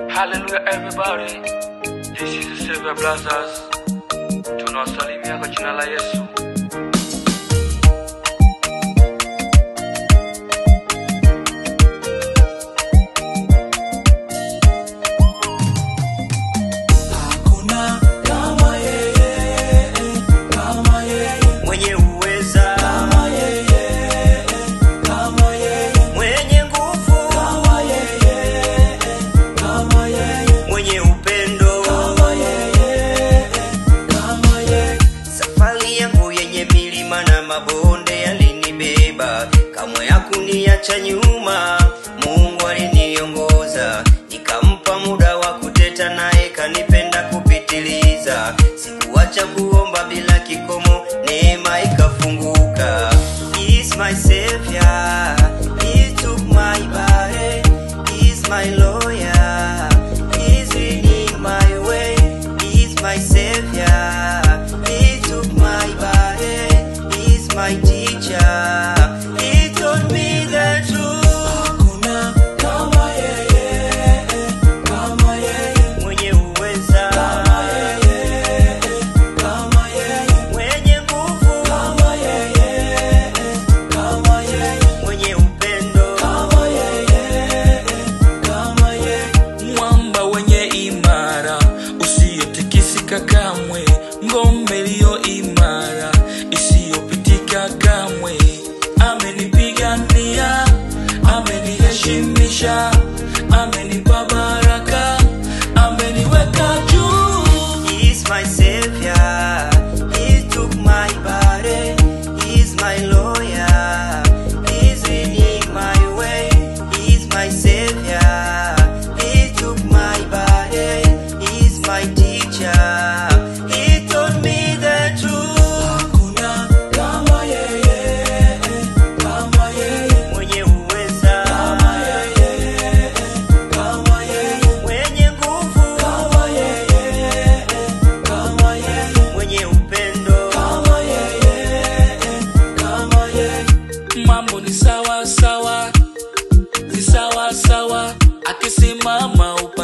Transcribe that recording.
Hallelujah everybody. This is the Savior Blasters. Tunawasalimia kwa jina la Yesu. Hakuna kama yeye, kama yeye, mwenye uweza, kama yeye, kama yeye, mwenye nguvu, kama yeye, kama yeye, mwenye upendo. kama yeye, kama yeye. Safari yangu yenye milima na mabonde yalinibeba, kamwe hakuniacha nyuma. Mungu aliniongoza, nikampa muda wa kuteta naye, kanipenda kupitiliza. Sikuacha kuomba bila kikomo, neema ikafunguka. He is my savior, he took my body, he is my lawyer, he is leading my way, he is my savior. He took my body, he's my teacher. He told me the truth. Hakuna kama yeye, kama yeye, Mwenye uweza, kama yeye, kama yeye, mwenye nguvu, kama yeye, kama yeye. mwenye upendo. Kama yeye, kama yeye, mwamba wenye imara usiyotikisika kamwe, ngome iliyo imara isiyopitika kamwe. Amenipigania, ameniheshimisha, amenipa baraka, ameniweka juu. He's my savior. He took my body. He's my lawyer. He's leading my way. He's my savior. He took my body. He's my teacher. He told me the truth. hakuna kama yeye, kama yeye, Mwenye uweza, kama yeye, kama yeye, mwenye nguvu, kama yeye, kama yeye, mwenye upendo. kama yeye, kama yeye. mambo ni sawa sawa, ni sawa sawa, akisimama upa